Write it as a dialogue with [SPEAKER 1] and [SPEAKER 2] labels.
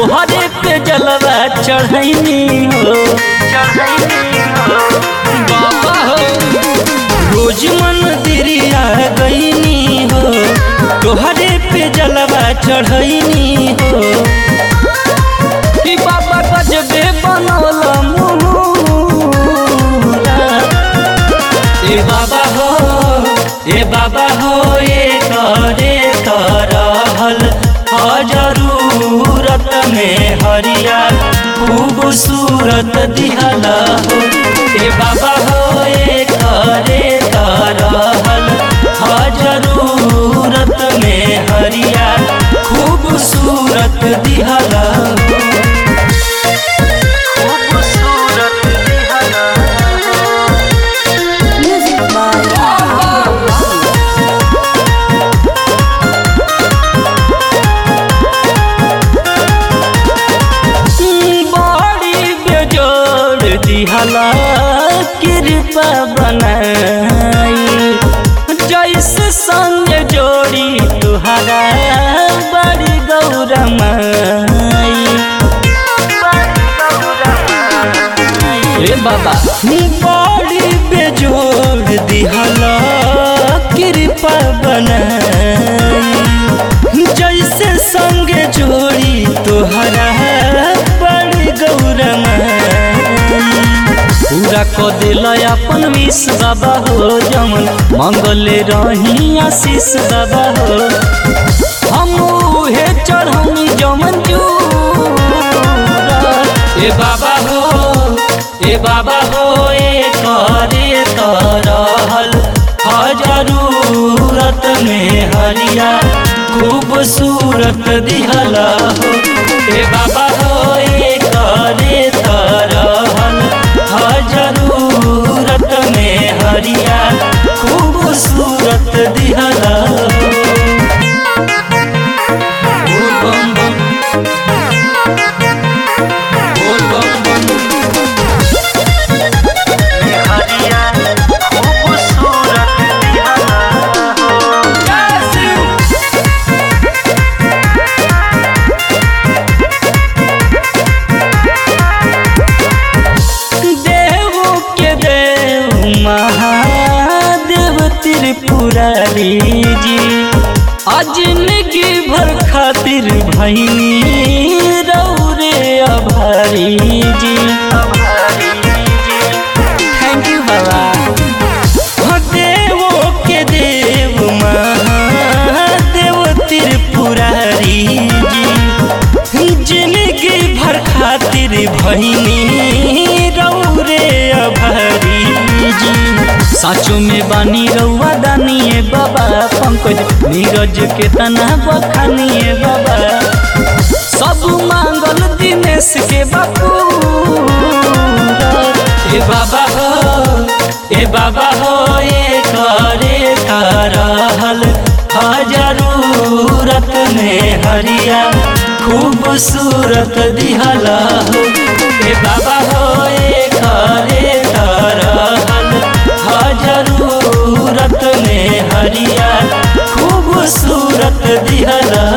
[SPEAKER 1] तोहरे पे जलवा चढ़ैनी हो चढ़ैनी हो बाबा हो रोज मंदिरिया गईनी हो तोहरे पे जलवा चढ़ैनी हो कि बाबा गजबे बनल मुहरा ए बाबा हो ए बाबा हो ए करे तरहल जरूरत में हरिया खूबसूरत दिहला हो ए बाबा हो ए करे तरहल जरूरत में हरिया खूबसूरत दिहला हो खूबसूरत दिहला हो
[SPEAKER 2] Music by
[SPEAKER 1] बड़ी बेजोड़ दिहला कृपा बनाई जैसे संग जोड़ी तुहरा बड़ी गौरमाई ए बाबा बड़ी बेजोड़ दिहला कृपा बनाई जैसे संग जोड़ी तोहरा बड़ी गौरमाई पूरा क दिल अपन विष बाबा हो जमन मंगले रही आशीष बाबा हो हम उहे चढ़ौनी जमन जूरा ए बाबा हो ए बाबा हो ए करे तरहल जरूरत में हरिया खूबसूरत दिहला हो ए बाबा हो ए करे तरहल जरूरत में हरिया खूबसूरत दिहला हो बोल बम बम बोल बम बम हरिया खूबसूरत दिहला हो जय शिव देव के देव महादेव त्रिपुरारी जी अजिंदगी भर खातिर भैनी रौरे अभारी जी थैंक यू बाबा हो देवो के देव महादेव त्रिपुरारी जी जिंदगी भर खातिर भैनी रौरे अभारी जी साचो में बानी रउआ दानिए बाबा पंकज नीरज के तना बखानिए बाबा सब मांगल दिनेश के बापू ए बाबा हो ए बाबा हो ए करे करहल जरूरत में हरिया खूबसूरत दिहला हो ए बाबा हो ए करे करहल जरूरत में हरिया खूबसूरत दिहला